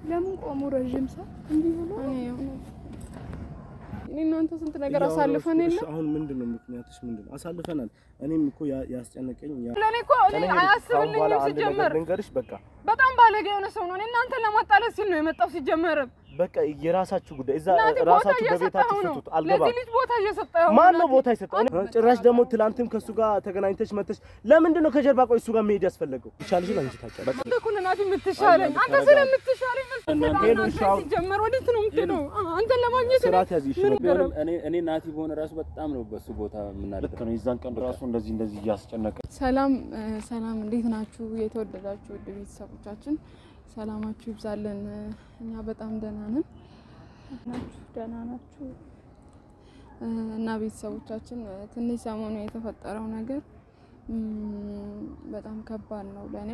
ለምን ቆሙ? ረዥም ሰው እንዲህ ብሎ እኔ እናንተ ስንት ነገር አሳልፈን የለ አሁን ምንድን ነው ምክንያትሽ? ምንድን ነው አሳልፈናል። እኔም እኮ ያ- ያስጨነቀኝ ያ- ለእኔ እኮ እኔ እኔ ከአሁን አያስብልኝም በኋላ አንድ ነገር ሲጀመር ልንገርሽ፣ በቃ በጣም ባለጌ የሆነ ሰው ነው። እኔ እናንተን ለማጣላት ሲል ነው የመጣው ሲጀመርም በቃ የራሳችሁ ጉዳይ እዛ ናቲ ቦታ ራሳችሁ እየሰጠኸው በቤታችሁ ነው። ፍቱት። አልገባም። ለዚህ ልጅ ቦታ እየሰጠኸው ማን ነው ናቲ። ቦታ የሰጠው? ጭራሽ ደግሞ ትላንትም ከእሱ ጋር ተገናኝተሽ መተሽ ለምንድን ነው ከጀርባ ቆይ እሱ ጋር መሄድ ያስፈለገው? ይቻልሽን አንቺ ታውቂያለሽ። አንተ እኮ ነህ ናቲ የምትሻለኝ። አንተ ስለምትሻለኝ ነው እናንተ በጣም ሄዱ፣ ሻው- ሲጀመር ወዴት ነው የምትሄደው? አንተን ለማግኘት እኔ ስርዓት ያዝ ይሽ ምን ቢሆንም እኔ እኔ ናቲ በሆነ ራሱ በጣም ነው በሱ ቦታ የምናደርገው። ልክ ነው። የዛን ቀን ራሱ እንደዚህ እንደዚህ እያስጨነቀ ሰላም እ፣ ሰላም እንዴት ናችሁ? የተወደዳችሁ ውድ ቤተሰቦቻችን ሰላማችሁ ይብዛልን። እ፣ እኛ በጣም ደህና ነን ናችሁ? ደህና ናችሁ? እ፣ እና ቤተሰቦቻችን እ፣ ትንሽ ሰሞኑ የተፈጠረው ነገር እም፣ በጣም ከባድ ነው ለእኔ።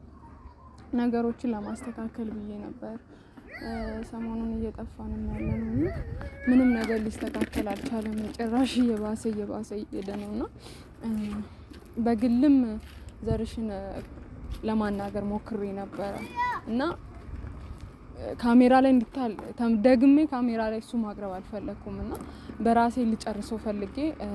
ነገሮችን ለማስተካከል ብዬ ነበር እ፣ ሰሞኑን እየጠፋንም ያለ ነው እና ምንም ነገር ሊስተካከል አልቻለም። ጭራሽ እየባሰ እየባሰ እየሄደ ነው እና እ፣ በግልም ዘርሽን እ፣ ለማናገር ሞክሬ ነበረ እና እ፣ ካሜራ ላይ እንዲታል ተም- ደግሜ ካሜራ ላይ እሱ ማቅረብ አልፈለግኩም እና በራሴ ልጨርሰው ፈልጌ እ፣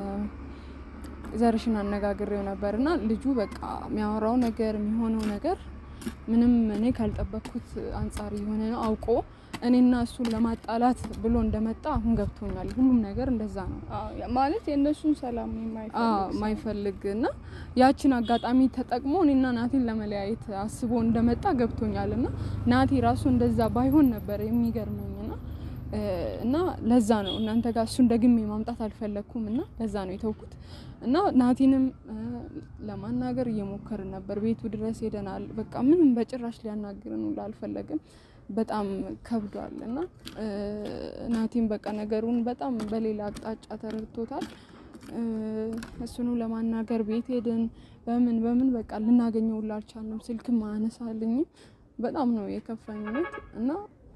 ዘርሽን አነጋግሬው ነበር እና ልጁ በቃ የሚያወራው ነገር የሚሆነው ነገር ምንም እኔ ካልጠበቅኩት አንጻር የሆነ ነው። አውቆ እኔና እሱን ለማጣላት ብሎ እንደመጣ አሁን ገብቶኛል። ሁሉም ነገር እንደዛ ነው። አዎ፣ ያ- ማለት የእነሱን ሰላም የማይፈልግ አዎ ሰው። ማይፈልግ እና ያችን አጋጣሚ ተጠቅሞ እኔና ናቲን ለመለያየት አስቦ እንደመጣ ገብቶኛል። እና ናቲ ራሱ እንደዛ ባይሆን ነበር የሚገርመኝ እና እ፣ እና ለዛ ነው እናንተ ጋር እሱን ደግሜ ማምጣት አልፈለግኩም እና ለዛ ነው የተውኩት እና ናቲንም እ፣ ለማናገር እየሞከርን ነበር። ቤቱ ድረስ ሄደናል። በቃ ምንም በጭራሽ ሊያናግርን ሁላ አልፈለግም። በጣም ከብዷል እና እ፣ ናቲም በቃ ነገሩን በጣም በሌላ አቅጣጫ ተረድቶታል። እ፣ እሱኑ ለማናገር ቤት ሄድን። በምን በምን በቃ ልናገኘው ሁላ አልቻልንም። ስልክም አያነሳልኝም። በጣም ነው የከፋኝ እውነት እና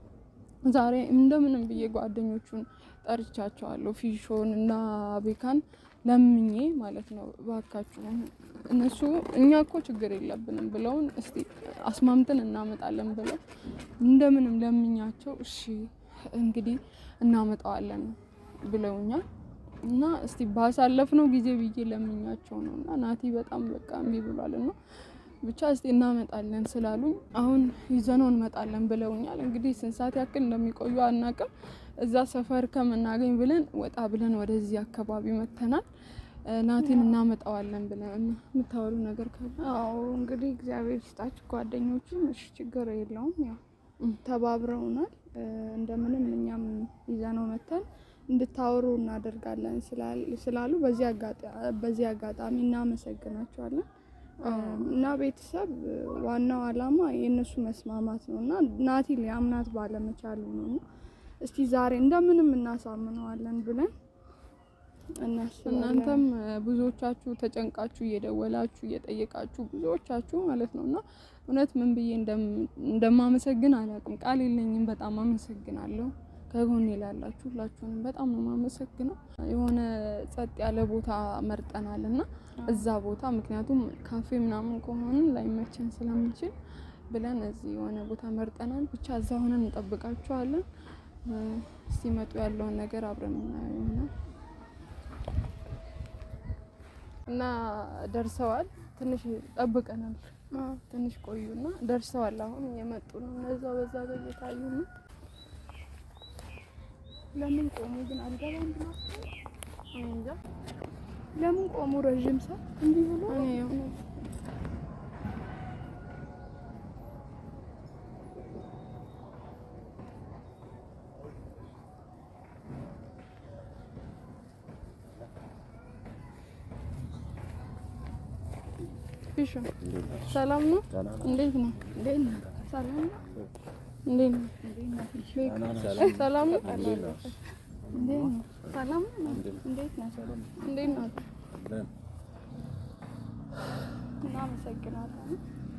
ዛሬ እንደምንም ብዬ ጓደኞቹን ጠርቻቸዋለሁ። ፊሾን እና ቤካን ለምኜ ማለት ነው እባካችሁ እነሱ እኛ እኮ ችግር የለብንም ብለውን እስቲ አስማምተን እናመጣለን ብለው እንደምንም ለምኛቸው እሺ እንግዲህ እናመጣዋለን ብለውኛል። እና እስቲ ባሳለፍነው ጊዜ ብዬ ለምኛቸው ነው እና ናቲ በጣም በቃ እምቢ ብሏል እና ብቻ እስቲ እናመጣለን ስላሉኝ አሁን ይዘነው እንመጣለን ብለውኛል። እንግዲህ ስንት ሰዓት ያክል እንደሚቆዩ አናቅም። እዛ ሰፈር ከምናገኝ ብለን ወጣ ብለን ወደዚህ አካባቢ መተናል። እ፣ ናቲን እናመጣዋለን ብለን የምታወሩ ነገር ካለ አዎ እንግዲህ እግዚአብሔር ይስጣችሁ ጓደኞቹም። እሺ ችግር የለውም ያው ተባብረውናል። እ፣ እንደምንም እኛም ይዘነው መተን እንድታወሩ እናደርጋለን ስላል- ስላሉ በዚህ አጋጣ- በዚህ አጋጣሚ እናመሰግናቸዋለን። እ፣ እና ቤተሰብ እ፣ ዋናው ዓላማ የእነሱ መስማማት ነው እና ናቲ ሊያምናት ባለመቻሉ ነው እና እስቲ ዛሬ እንደምንም እናሳምነዋለን ብለን እናስባለን። እናንተም እ፣ ብዙዎቻችሁ ተጨንቃችሁ እየደወላችሁ እየጠየቃችሁ ብዙዎቻችሁ ማለት ነው እና እውነት ምን ብዬ እንደም- እንደማመሰግን አላውቅም። ቃል የለኝም። በጣም አመሰግናለሁ። ከጎኔ ላላችሁ ሁላችሁንም በጣም ነው የማመሰግነው። የሆነ ጸጥ ያለ ቦታ መርጠናል እና እዛ ቦታ ምክንያቱም ካፌ ምናምን ከሆነ ላይመቸን ስለሚችል ብለን እዚህ የሆነ ቦታ መርጠናል። ብቻ እዛ ሆነን እንጠብቃችኋለን። እ፣ ሲመጡ ያለውን ነገር አብረን እናየው ይሆናል። እና ደርሰዋል። ትንሽ ጠብቀናል። ትንሽ ቆዩና ደርሰዋል። አሁን እየመጡ ነው። እነዛ በዛ በየታዩ ነው። ለምን ቆሙ ግን አልገባም ብሎ እኔ እንጃ ለምን ቆሙ? ረዥም ሰው እንዲህ ብሎ እኔ የሆነ ፊሹ ሰላም ነው? እንዴት ነው? እንዴት ነህ? ሰላም ነው? እንዴት ነው? ሰላም ነው? እንዴት ነው? ሰላም ነው? እንዴት ነህ? እንዴት ነው? እናመሰግናለን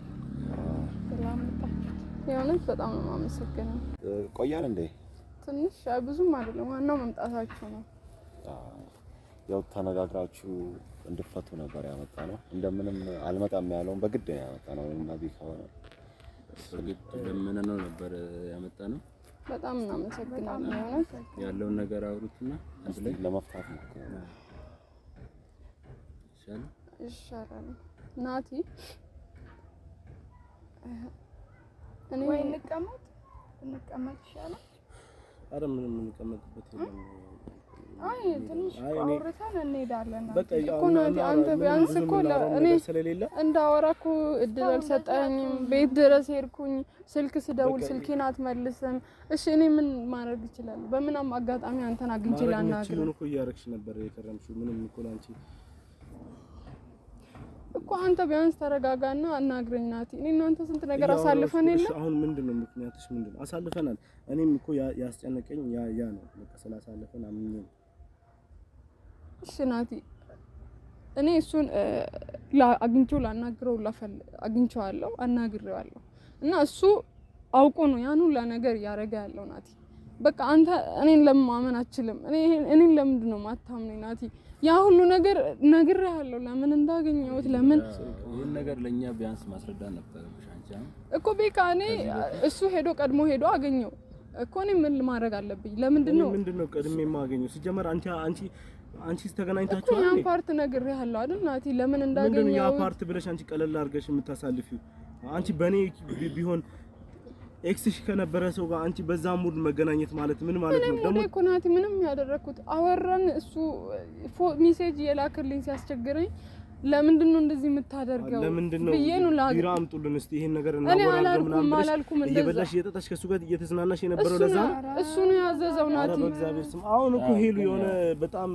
ስላመጣችሁ። የእውነት በጣም ነው የማመሰግነው። ቆያል እንዴ? ትንሽ አይ ብዙም አይደለም፣ ዋናው መምጣታችሁ ነው። ያው ተነጋግራችሁ እንድፈቱ ነበር ያመጣ ነው። እንደምንም አልመጣም ያለውን በግድ ነው ያመጣ ነው። እና ቢ ከሆነ በግድ ለምን ነው ነበር ያመጣ በጣም እናመሰግናለን የእውነት ያለውን ነገር አውሩትና አንድ ላይ ለመፍታት ሞክሩ። ይሻላል። ይሻላል። ናቲ እኔ ወይ እንቀመጥ እንቀመጥ ይሻላል። አረ ምንም የምንቀመጥበት የለም። አይ ትንሽ አይ እኔ- አውርተን እንሄዳለን። በቃ እኮ አሁን ናቲ፣ እናወራ- አንተ ምንም ቢያንስ ብዙ እኮ የምናወራው እኔ- ነገር ስለሌለ እንዳወራ እኮ እድል አልሰጠኝም። ቤት ድረስ ሄድኩኝ፣ ስልክ ስደውል በቃ- ስልኬን አትመልስም። እሺ እኔ ምን ማድረግ እችላለሁ? በምንም አጋጣሚ አንተን አግኝቼ ማድረግ ላናግር የምትችይውን እኮ እያደረግሽ ነበር የከረምሽው። ምንም እኮ ላንቺ እኮ አንተ ቢያንስ ተረጋጋና አናግረኝ ናቲ። እኔ እናንተ ስንት ነገር እያወራሁሽ አሳልፈን እኮ፣ የለ እሺ፣ አሁን ምንድን ነው ምክንያትሽ? ምንድን ነው? አሳልፈናል። እኔም እኮ ያ- ያስጨነቀኝ ያ ያ ነው። በቃ ስላሳለፈን አምኜ ነው። እሺ ናቲ፣ እኔ እሱን እ፣ ላ- አግኝቼው ላናግረው ላፈል አግኝቼዋለሁ፣ አናግሬዋለሁ እና እሱ አውቆ ነው ያን ሁላ ነገር እያደረገ ያለው ናቲ። በቃ አንተ እኔን ለምን ማመን አችልም? እኔ እኔን ለምንድን ነው ማታምነኝ ናቲ? ያ ሁሉ ነገር ነግሬሃለሁ፣ ለምን እንዳገኘሁት ለምን ይህን ነገር ለእኛ ቢያንስ ማስረዳት ነበረብሽ አንቺ አሁን እኮ ቤካ እኔ እሱ ሄዶ ቀድሞ ሄዶ አገኘው እኮ እኔ ምን ማድረግ አለብኝ? ለምንድን እኔ ነው ምንድን ነው ቀድሜ የማገኘው? ሲጀመር አንቺ አንቺ አንቺ እኮ ተገናኝታችኋል ያን እንዴ? ፓርት ነግሬሃለሁ አይደል ናቲ? ለምን ምንድን ነው ያ እንዳገኘው ፓርት ብለሽ አንቺ ቀለል አድርገሽ የምታሳልፊው? አንቺ በእኔ ቢ- ቢሆን ኤክስሽ ከነበረ ሰው ጋር አንቺ በዛ ሙድ መገናኘት ማለት ምን ማለት ነው? እኔም ደግሞ ወደ እኮ ናቲ ምንም ያደረኩት አወራን። እሱ ፎ- ሜሴጅ የላክልኝ ሲያስቸግረኝ ለምንድን ነው እንደዚህ የምታደርገው ለምንድን ነው ብዬ ነው ላግ ቢራ አምጡልን እስቲ ይሄን ነገር እኔ እናወራለን አላልኩም ምናምን ብለሽ አላልኩም እንደዛ እየበላሽ እየጠጣሽ ከእሱ ጋር እየተዝናናሽ የነበረው እሱ ለዛ ነው ነው። እሱ ነው ያዘዘው ኧረ ናቲ። በእግዚአብሔር ስም አሁን እኮ ሄሉ የሆነ በጣም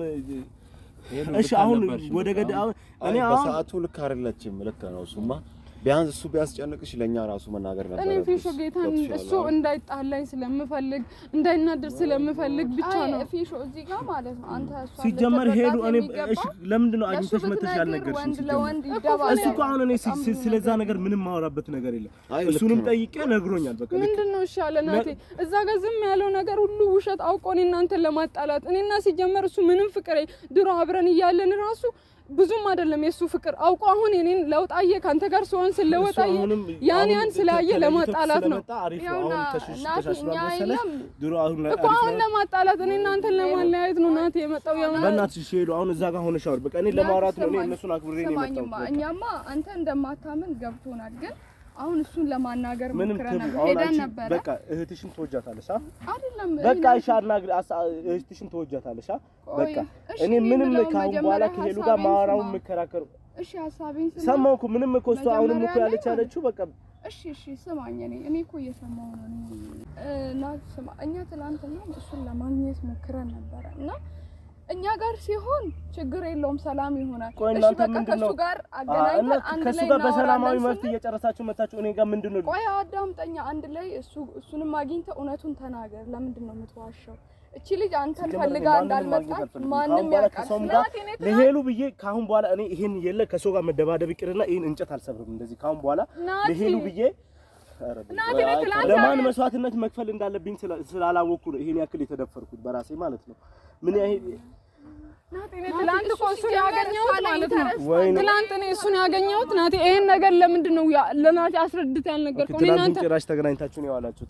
ሄሉ እሺ ልክ አሁን አልነበርሽም። ወደ ገደ አሁን አይ እኔ አሁን በሰዓቱ ልክ አይደለችም። ልክ ነው እሱማ። ቢያንስ እሱ ቢያስጨንቅሽ ለእኛ ራሱ መናገር እኔ ነበረብሽ። ፊሾ ጌታን ገብቶሻል እሱ አይደል? እንዳይጣላኝ ስለምፈልግ እንዳይናደር ስለምፈልግ ብቻ አይ ነው። ፊሾ እዚህ ጋር ማለት ነው አንተ እሷን ሲጀመር ልትረዳት ሄሉ እኔ የሚገባው እሺ ለምንድን ነው ለእሱ አግኝተሽ መተሽ ብትነግር ያልነገርሽኝ? ወንድ ሲጀመር ለወንድ እኮ ይደባል። እሱ እኮ አሁን እኔ ሲ- ሲ- ስለዛ ነገር ምንም ማወራበት ነገር የለም። አይ ልክ እሱንም ነው። ጠይቄ ነግሮኛል። በቃ ልክ ምንድን ነው እሺ ያለ ናቴ እዛ ጋር ዝም ያለው ነገር ሁሉ ውሸት አውቆ እኔ እናንተን ለማጣላት እኔና ሲጀመር እሱ ምንም ፍቅር ድሮ አብረን እያለን ራሱ ብዙም አይደለም የእሱ ፍቅር አውቆ አሁን የኔን ለውጥ አየ ከአንተ ጋር ስሆን ስለወጥ እሱ አየ አሁንም ያን አሁን ያን ስላየ ተለይቶ ለማጣላት ነው ስለመጣ አሪፍ ነው። ይኸውና አሁን ተሽሽ ናቲ ተሻሽሏል እኛ መሰለሽ? የለም ድሮ አሁን ላይ እኮ አሪፍ አሁን ነው። ለማጣላት እኔ እናንተን ለማለያየት ነው ናቴ የመጣው የሆነ በእናትሽ እሺ ሄሉ አሁን እዛ ጋር ሆነሽ አውሪ። በቃ እኔ ለማውራት ነው። እኔ ስማኝ፣ እነሱን አክብሬ ነው ስማኝማ የመጣሁት። በቃ። እኛማ አንተ እንደማታምን ገብቶናል። ግን አሁን እሱን ለማናገር ምንም ሞክረን ትብ- ነበር አሁን ሄደን አንቺ ነበረ። በቃ እህትሽን ትወጃታለሽ አ አይደለም በቃ እኔ እሺ አናግሪ አሳ- እህትሽን ትወጃታለሽ አ ቆይ፣ በቃ እሺ፣ እኔ እኔ ምንም የምለውን ከአሁን በኋላ መጀመሪያ ከሄሉ ጋር ሀሳቤን ማወራውን ስማ። የምከራከሩ እሺ ሀሳቤን ስማ። ሰማሁ እኮ ምንም እኮ እሷ አሁንም እኮ መጀመሪያ ያለች ላይ ያለችው በቃ እሺ እሺ ስማኝ፣ እኔ እኔ እኮ እየሰማሁ ነው። እኔ እ፣ ናት ስማ፣ እኛ ትላንትና እሱን ለማግኘት ሞክረን ነበረ እና እኛ ጋር ሲሆን ችግር የለውም ሰላም ይሆናል። ቆይ እሺ እናንተ በቃ ምንድን ከሱ ነው ጋር አ- እና አገናኝተን አንድ ከእሱ ላይ ጋር በሰላማዊ እናወራለን መፍትሄ ስንል እየጨረሳችሁ መታችሁ እኔ ጋር ምንድን ነው ቆይ አዳምጠኛ፣ አንድ ላይ እሱ እሱንም አግኝተህ እውነቱን ተናገር። ለምንድን ነው የምትዋሸው? እቺ ልጅ አንተን ሲጀመር እኔ ፈልጋ ማንንም እንዳልመጣች ማግኘት አልፈልግም። ማንም ከአሁን በኋላ ያውቃል። ከሰውም ጋር ናቲ፣ እኔ ትናንት- ለሄሉ ብዬ ከአሁን በኋላ እኔ ይሄን የለ ከሰው ጋር መደባደብ ይቅርና ይሄን እንጨት አልሰብርም። እንደዚህ ከአሁን በኋላ ናቲ፣ ለሄሉ ብዬ ኧረ ናቲ፣ እኔ ትላንት ለማን መስዋዕትነት መክፈል እንዳለብኝ ስላ- ስላላወቅኩ ነው ይሄን ያክል የተደፈርኩት በራሴ ማለት ነው። ምን ያህል ናቲ፣ እኔ ትላንት እኮ እሱን ያገኘሁት ማለት ነው ወይኔ ትላንት እኔ እሱን ያገኘሁት ናቲ ይሄን ነገር ለምንድን ነው ያ- ለናቲ አስረድተህ ያልነገርከው? እኔ ትናንት እናንተ ጭራሽ ተገናኝታችሁ ነው የዋላችሁት።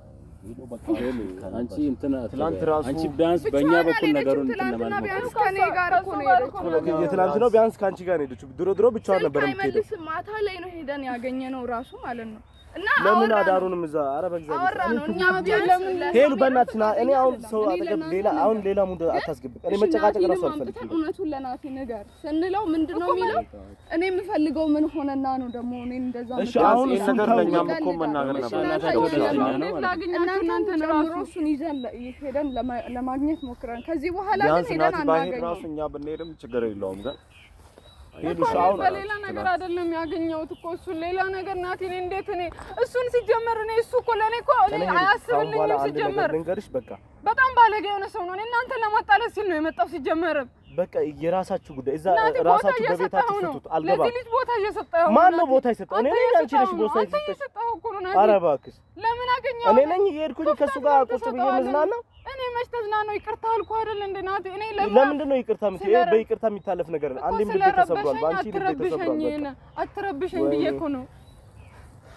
አንቺ እንትን ትላንት ራሱ አንቺ ቢያንስ በእኛ በኩል ነገሩን እንትን ትላንትና ለማለት ቢያንስ ሞክሪ። ከኔ ጋር እኮ ነው የሄደችው። የትናንት ነው ቢያንስ ከአንቺ ጋር ነው የሄደችው። ድሮ ድሮ ብቻዋን ስልክ ነበር የምትሄደው። አይመልስም። ማታ ላይ ነው ሄደን ያገኘ ነው ራሱ ማለት ነው። እና ለምን አወራ ነው አዳሩንም እዛ ኧረ በእግዚአብሔር አወራ ነው እኛ ቢያንስ ለምን ለሰው ሄሉ በእናትሽ ና እኔ አሁን አይደለም። ሰው እኔ አጠገብ ለናቲ ሌላ አሁን ሌላ ሙድ አታስገብ። እኔ መጨቃጨቅ ራሱ ናቲንም አልፈልግም። አምጥተን እውነቱን ለናቲ ንገር ስንለው ምንድን ነው የሚለው? እኔ የምፈልገው ምን ሆነና ነው ደግሞ እኔን እንደዛ እሺ የምትለው? አሁን ይህን እሱን ነገር ተው። ለእኛም እኮ መናገር እሺ፣ ነበር። እናንተ እናታቸው ይዘን ደስተኛ ነው ነው ማለት ነው። ላገኛችሁ እናንተን እናንተን ጨምሮ ራሱ እሱን ይዘን ለ- ሄደን ለማ- ለማግኘት ሞክረን ከዚህ በኋላ ግን ቢያንስ ሄደን ናቲ ባይሄድ አናገኘው። ራሱ እኛ ብንሄድም ችግር የለውም ግን ሄሉ እኮ እሺ እኔ አሁን በሌላ ነገር አይደለም ያገኘሁት እኮ እሱን ሌላ ነገር ናቲ እኔ እንዴት እኔ እሱን ሲጀመር እኔ እሱ እኮ ለእኔ እኮ እኔ እኔ ከአሁን አያስብልኝም በኋላ አንድ ነገር ሲጀመር ልንገርሽ በቃ በጣም ባለጌ የሆነ ሰው ነው እኔ እናንተን ለማጣላት ሲል ነው የመጣው ሲጀመርም በቃ የራሳችሁ ጉዳይ እዛ ናቲ ቦታ ራሳችሁ እየሰጠኸው በቤታችሁ ነው ፍቱት። አልገባም። ለዚህ ልጅ ቦታ እየሰጠኸው ነው ማን ነው ናቲ። ቦታ የሰጠው? እኔ አንተ ነኝ አንቺ ነሽ እየሰጠኸው ቦታ ነው። አንተ የሰጠሽ? እየሰጠኸው እኮ ነው ናቲ። ኧረ እባክሽ ለምን አገኘው እኔ ነኝ እየሄድኩኝ ከእሱ ጋር ቁጭ ብዬ መዝናናው። እኔ መች ተዝናናው ይቅርታ አልኩህ አይደል እንደ ናቲ እኔ ለማ ለምንድን ነው ይቅርታ የምትይው? ይሄ ስለ- በይቅርታ የሚታለፍ ነገር ነው። እኮ አንዴም ልቤ ተሰብሯል፣ ስለረበሸኝ በአንቺ ልቤ ተሰብሯል። አትረብሸኝ በቃ አትረብሸኝ ወይኔ። ብዬ እኮ ነው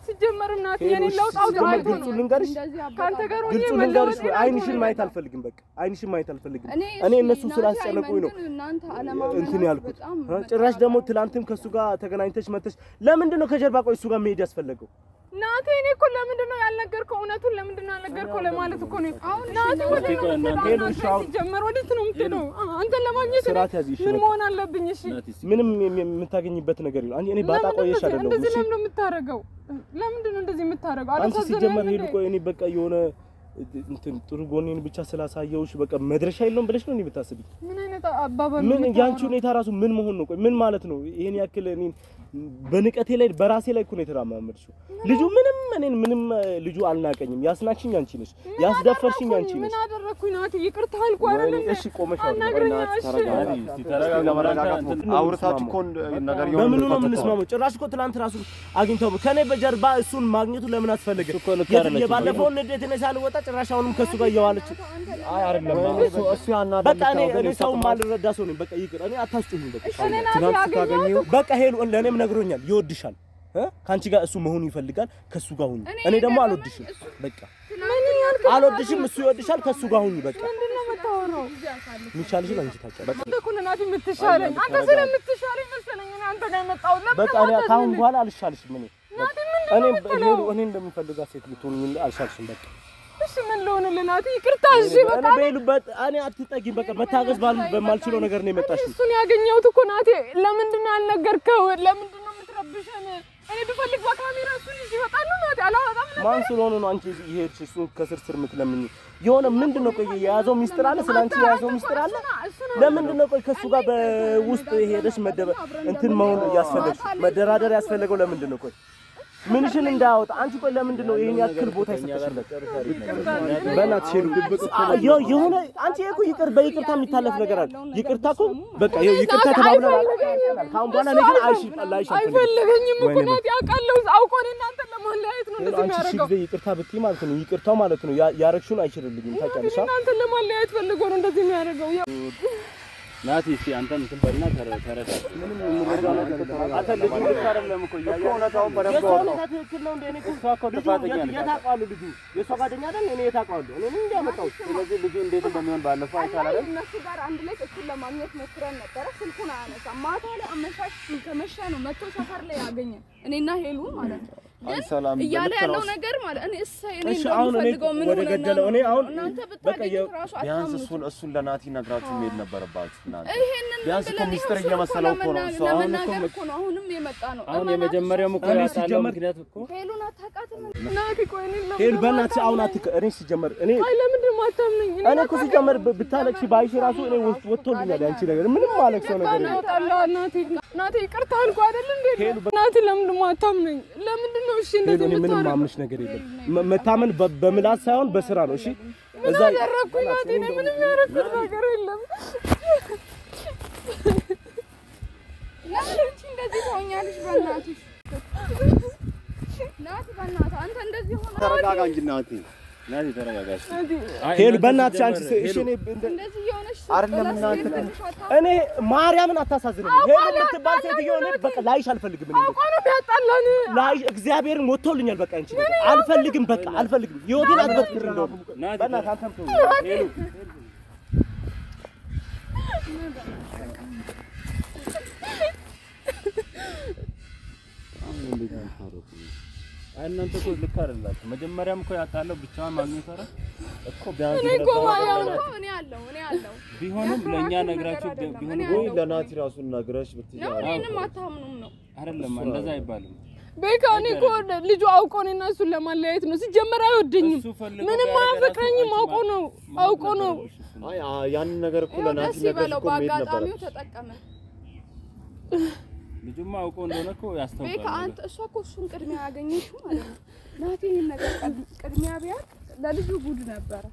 ሲጀመርም ናቲ ሄሎ፣ የኔ እሺ፣ ለውጥ አውጥ ሲጀመር አይቶ ግልጹ ልንገርሽ እንደዚህ ከአንተ ጋር ሆኜ ግልጹ ልንገርሽ መለወጤን አይንሽን አይቶ ማየት አልፈልግም። በቃ አይንሽን ማየት አልፈልግም። እኔ እኔ እሺ፣ እነሱ ናቲ ስላስጨነቁኝ ነው አይመን፣ ግን እናንተ አለማመናችሁ እንትን ያልኩት በጣም እ? ጭራሽ ደግሞ ትላንትም ከእሱ ጋር ተገናኝተሽ መተሽ ለምንድን ነው ከጀርባ ቆይ እሱ ጋር መሄድ ያስፈለገው? ናቲ እኔ እኮ ለምንድን ነው ያልነገርከው? እውነቱን ለምንድን ነው ያልነገርከው ለማለት እኮ ነው። ናቲ ወደ ናቲ ቆይ እናንተ ሄሎ፣ እሺ፣ አሁን- ሲጀመር ወዴት ነው የምትሄደው? አ- አንተን ለማግኘት እኔ ስርዓት ያዝ፣ እሺ፣ ምን በቃ። መሆን አለብኝ? እሺ ናቲ እስኪ ምንም የም- የምታገኝበት ነገር የለም። እኔ ባጣ ለምንድን ቆየሽ ነው አይደለም እንደዚህ እሺ ለምንድን ነው የምታደርገው? ለምንድን ነው እንደዚህ የምታደርገው? አንቺ አላሳዝንህም ሲጀመር ሄዱ እንዴ? ቆይ እኔ በቃ የሆነ እንትን ጥሩ ጎኔን ብቻ ስላሳየውሽ በቃ መድረሻ የለውም ብለሽ ነው እኔ ብታስቢ ምን አይነት አባባል ነው ምን የምታወራው? ያንቺ ሁኔታ ራሱ ምን መሆን ነው? ቆይ ምን ማለት ነው? ይሄን ያክል እኔ በንቀቴ ላይ በራሴ ላይ እኮ ነው የተራማመድሽው። ልጁ ምንም እኔን ምንም ልጁ አልናቀኝም። ያስናቅሽኝ አንቺ ነሽ፣ ምን ያስደፈርሽኝ አንቺ አደረኩኝ? ነሽ። ምን አደረኩኝ? ናቲ ይቅርታ አልኩህ አይደል እንዴ? እሺ ቆመሽ አውሪ። አናግረኝ ናቲ እሺ። ተረጋጋ። ናቲ እስኪ ተረጋጋ። ለመረጋጋት አንተ ሞክር። አውርታችሁ እኮ ነገር የሆነ በምኑ ነው ልትፈቱ የምንስማማው? ጭራሽ እኮ ትናንት ራሱ አግኝተው ከኔ በጀርባ እሱን ማግኘቱ ለምን አስፈለገ? እኮ ልክ የት- አይደለችም። የባለፈውን ንዴት እኔ ሳልወጣ ጭራሽ አሁንም ከሱ ጋር እየዋለች አይ አይደለም እሱ እሱ ያናደድ በቃ እኔ እኔ ሰው ማልረዳ ሰው ነኝ። በቃ ይቅር፣ እኔ አታስጩኝ። በቃ እኔ ናቲ ትናንት አገኘሁት ስታገኘው በቃ ሄሉ ለእኔም ነግሮኛል፣ ይወድሻል እ ከአንቺ ጋር እሱ መሆኑ ይፈልጋል። ከሱ ጋር ሁኚ። እኔ ደግሞ አልወድሽም። በቃ አልወድሽም፣ እሱ ይወድሻል። ከሱ ጋር ሁኚ። በቃ ምንድን ነው የምታወራው? የሚቻልሽን አንቺ ታውቂያለሽ። አንተ እኮ ነህ ናቲ የምትሻለኝ። አንተ ስለምትሻለኝ መሰለኝ እኔ አንተ ጋር የመጣሁት። ለምን በቃ እኔ አታዝንልኝ? ከአሁን በኋላ አልሻልሽም። እኔ ናቲ እኔ ምንድን ነው የምትለው? ሄሉ እኔ እንደምፈልጋት ሴት ልትሆኚ አልሻልሽም። በቃ እሺ ምን ልሆንልህ ናቲ? ይቅርታ እሺ በቃ እኔ በሄሉ በ- እኔ አትጠጊም። በቃ መታገዝ ባል- በማልችለው ነገር ነው የመጣሽው። እሱን ያገኘሁት እኮ ናቲ። ለምንድን ነው ያልነገርከው? ለምንድን ነው የምትረብሸን? እኔ ብፈልግ በካሜራ እሱን ይዤ እወጣለሁ ናቲ። አላወጣም ነበር። ማን ስለሆነ ነው አንቺ እየሄድሽ እሱን ከስር ስር የምትለምኝ? የሆነ ምንድን ነው ቆይ የያዘው ሚስጥር አለ? ስለ አንቺ የያዘው ሚስጥር አለ? ለምንድን ነው ቆይ ከሱ ጋር በውስጥ ሄደሽ መደበ እንትን መሆን ያስፈለግሽ መደራደር ያስፈለገው ለምንድን ነው? ቆይ ምንሽን እንዳያወጣ አንቺ ቆይ ለምንድን ነው ይሄን ያክል ቦታ ይሰጥሽለት? በእናትሽ ሄዱ የ- የሆነ አንቺ እኮ ይቅር በይቅርታ የሚታለፍ ነገር አለ። ይቅርታ እኮ በቃ ይኸው ይቅርታ ተባብለናል። ካሁን በኋላ እኔ ግን አይሽ ላይሽ አልፈልግም። አይፈልገኝም እኮ ወይኔ ናቲ። አውቃለሁ አውቆ እኔ እናንተን ለማለያየት ነው እንደዚህ አንቺ ሺህ የሚያደርገው። ጊዜ ይቅርታ ብትይ ማለት ነው ይቅርታው ማለት ነው ያ- ያረግሽውን አይችልልኝም ታውቂያለሽ። አ? እናንተን ለማለያየት ፈልጎ ነው እንደዚህ የሚያደርገው። ያው ናቲ እስኪ አንተም እንትን በልና ተረ- ተረዳ። አንተ ልጁ ልክ አይደለም እኮ እያየህ እውነታውን በደንብ የእሷ አውቀው። ሁኔታ ትክክል ነው እንደ እኔ እኮ እሷ እኮ ጥፋተኛ ነች። የት አውቀዋለሁ? ልጁ የእሷ ጓደኛ አይደል? እኔ የት አውቀዋለሁ? እኔ ምን እንዲያመጣሁት ስለዚህ ልጁ እንዴት እንደሚሆን ባለፈው አይተሃል አይደል? እነሱ ጋር አንድ ላይ እሱን ለማግኘት ሞክረን ነበረ። ስልኩን አያነሳም። ማታ ላይ አመሻሽ ከመሸ ነው መጥቶ ሰፈር ላይ ያገኘን እኔና ሄሉን ማለት ነው። አይ ግን ሰላም እያለ ልክ ነው ያለው እሱ። ነገር ማለት እኔ እሰይ እኔ እሺ፣ አሁን እኔ እንደምፈልገው ምን ወደ ሆነና ገደለው እኔ ነው? አሁን እናንተ በቃ የ- ብታገኙት ራሱ ቢያንስ አታምኑትም። እሱን እሱን ለናቲ ነግራችሁ መሄድ ነበረባችሁ እናንተ። ይሄንን ቢያንስ እኮ ብለን ሚስጥር እሱን እኮ እየመሰለው እኮ ነው ለመናገር- እሱ። አሁን እኮ ለመናገር እኮ ነው አሁንም የመጣ ነው። አሁን እመናት የመጀመሪያውም እኮ እኔ ያጣለው ሲጀመር- ምክንያት እኮ ሄሉን አታውቃትም። ናቲ ቆይ እኔን ለምን ሄሉ በእናትሽ ለማታምነኝ? አሁን አትከ እኔ ሲጀመር እኔ አይ ለምንድን ነው የማታምነኝ? እኔ እኮ ሲጀመር ብ- ብታለቅሽ ባይሽ ራሱ እኔ ውስጥ ወጥቶልኛል ያንቺ ነገር ምንም ማለቅሰው ነገር የለም። ይወጣልሃል ናቲ። ናቲ ይቅርታ አልኩህ አይደል እንዴ? ናቲ ለምንድን ነው የማታምነኝ? ለምንድን ነው እሺ ሄሉ እንደዚህ እኔ ምንም የምታደርገው? ማምንሽ ነገር የለም። መ- መታመን በ- በምላስ ሳይሆን በስራ ነው። እሺ ምን እዛ አደረግኩኝ ናቲ? እኔ ምንም ያደረግኩት ነገር የለም። ለምን አንቺ እንደዚህ ትሆኛለሽ? በእናትሽ ናቲ፣ በእናትህ አንተ እንደዚህ ሆነ ተረጋጋ እንጂ ናቲ። ናቲ ተረጋጋሽ። ናቲ ሄሉ በእናትሽ አንቺ ስ- እሺ እኔ እንደ- እንደዚህ የሆነች አይደለም እናንተ እኔ ማርያምን አታሳዝንም። ሄሉ የምትባል ሴትዮ እኔ በቃ ላይሽ አልፈልግም። እኔ አውቆ ነው የሚያጣላን። ላይሽ እግዚአብሔርን ወጥቶልኛል። በቃ አንቺ ነገር አልፈልግም። በቃ አልፈልግም። ህይወቴን አትበጥብጥ። እንደውም ናቲ በእናትህ አንተም ተው። ሄሉ አሁን እንዴት ነው የምታወሩት? አይ እናንተ እኮ ልክ አይደላችሁ። መጀመሪያም እኮ ያጣለው ብቻዋን ማግኘት ኧረ እኮ ቢያንስ እኔ እኮ ማያው ነው እኮ እኔ አለው እኔ አለው ቢሆንም ለእኛ ነግራችሁ አይደለም። ቢሆንም ወይ ለናቲ ራሱን ነግረሽ ብትይ ነው እኔንም አታምኑም ነው አይደለም እንደዛ አይባልም። ቤካ እኔ እኮ ልጁ አውቆ እኔና እሱን ለማለያየት ነው። ሲጀመር አይወደኝም፣ እሱ ፈልጎ ምንም ቢያደርግ አያፈቅረኝም። ራሱ አውቆ ነው አንቺ አውቆ ነው። ማግኘት ነበረብሽ እሱን። አይ አ- ያንን ነገር እኮ ይኸው ለናቲ ደስ ነግረሽ ይበለው። እኮ መሄድ በአጋጣሚው ነበረብሽ። ተጠቀመ። ልጁማ አውቆ እንደሆነ እኮ ቤካ ያስታውቃል። አንተ እሷ እኮ እሱን ቅድሚያ ያገኘችው ማለት ነው። ናቲ ይህን ነገር ቀድ- ቅድሚያ ቢያት ለልጁ ጉድ ነበረ።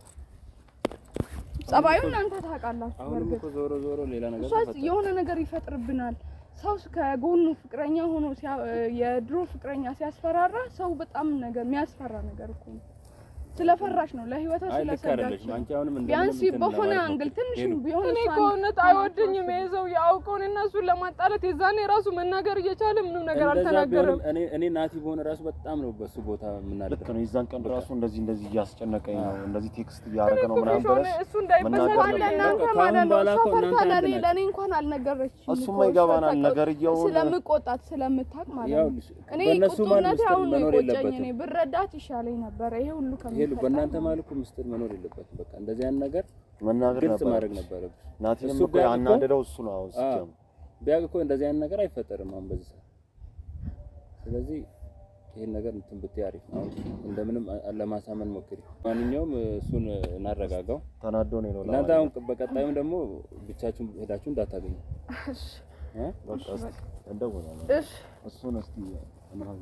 ጸባዩን እናንተ ታውቃላችሁ። አሁንም በእርግጥ እኮ ዞሮ ዞሮ ሌላ ነገር እሷ ተፈጠረ። የሆነ ነገር ይፈጥርብናል። ሰው ከጎኑ ፍቅረኛ ሆኖ ሲያ- የድሮ ፍቅረኛ ሲያስፈራራ ሰው በጣም ነገር የሚያስፈራ ነገር እኮ ነው። ስለፈራሽ ነው ለህይወቷ አይ ልክ ስለሰጋች አይደለሽም። አንቺ አሁንም እንደምንም ቢያንስ እንትን በሆነ ለማለት አንግል ሞክሪ። ትንሽ ሄሉ፣ ቢሆን እኔ እሷን ከእውነት አይወደኝም ይሄ ሰው ያውቀውን እና እሱን ለማጣላት የዛኔ ራሱ መናገር እየቻለ ምንም ነገር እንደዛ አልተናገረም። ቢሆንም እኔ እኔ ናቲ በሆነ ራሱ በጣም ነው በሱ ቦታ ልክ የምናደርገው። ነው። የዛን ቀን ራሱ እንደዚህ እንደዚህ እያስጨነቀኝ ነው እንደዚህ ቴክስት እያደረገ ነው እኮ ምናምን ሆነ ብለሽ እሱ እንዳይበሳጭ መናገር እንኳን ለእናንተ በቃ ማለት ነው ከአሁን እሷ በኋላ እኮ ፈርታ እናንተ ለእኔ አንድ ለእኔ እንኳን አልነገረችም እሱማ እኮ እሷ ይገባናል። ታውቀው- ነገርየውን- ስለምቆጣት ስለምታውቅ ማለት ያው ነው እኔ በእነሱ መሀል ቁጡነቴ ምስጢር አሁን ነው መኖር የቆጨኝ የለበትም። እኔ ብረዳት ይሻለኝ ነበረ ይሄ ሁሉ ሄሉ ከሚፈጠር በእናንተ መሀል እኮ ምስጢር መኖር የለበትም። በቃ እንደዚህ አይነት ነገር መናገር ግልጽ ነበር። ማድረግ ነበረብሽ። ናቲንም እሱ እኮ ቢያውቅ እኮ- ያናደደው እሱ ነው። አሁን አዎ፣ ሲጀምር ቢያውቅ እኮ እንደዚህ አይነት ነገር አይፈጠርም አሁን በዚህ ሰዓት። ስለዚህ ይሄን ነገር እንትን ብትይ አሪፍ ነው። አሁን እንደምንም አ- ለማሳመን ሞክሪ። ማንኛውም እሱን እናረጋጋው። ተናዶ ነው ነው እናንተ አሁን በቀጣዩም ደግሞ ብቻችሁን ሄዳችሁ እንዳታገኙ እ? በቃ እስኪ እንደውላለን። እሺ እሱን እስኪ እናግኝ።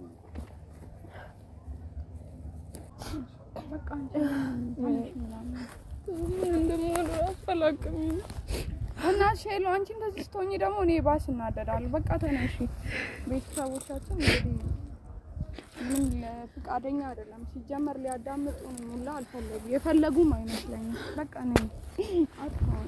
በቃ አንቺ ትንሽ ምናምን ምን እንደምሆን ራሱ አላውቅም። እና ሼሎ አንቺ እንደዚህ ስትሆኚ ደግሞ እኔ ባስ እናደዳለሁ። በቃ ተነሺ። ቤተሰቦቻችን እንግዲህ ምን ለፍቃደኛ አይደለም ሲጀመር ሊያዳምጡን ሁላ አልፈለጉ የፈለጉም አይመስለኝም። በቃ ነኝ አጥፋው